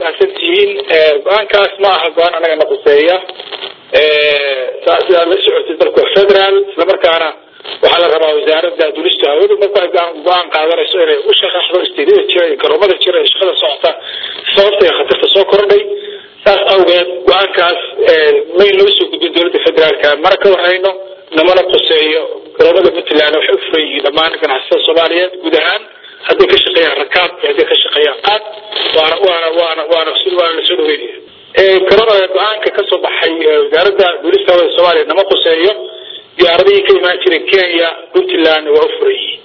mahadsan tihiin go-aankaas ma aha go-aan anaga na quseeya sidaad la socotay dalku waa federal islamarkaana waxaa la rabaa wasaaradda dulista hawadu marka go-aan qaadanayso inay u shaqaxdo istiidada jira iyo garoomada jira iyo shaqada socota sababta ee khatarta soo kordhay saas awgeed go-aankaas may noo soo gudbin dowladda federaalka mana ka warhayno namana quseeyo garoomada puntland waxay u furan yihiin dhammaan ganacsatada soomaaliyeed guud ahaan hadday ka shaqeeyaan rakaab iyo hadday ka shaqeeyaan qaad waana waana waana waana waana lasoo dhaweynaya garoona go-aanka kasoo baxay wasaaradda duulista hawada soomaaliya nama quseeyo diyaaradihii ka imaan jiray kenya puntland waa u furan yihiin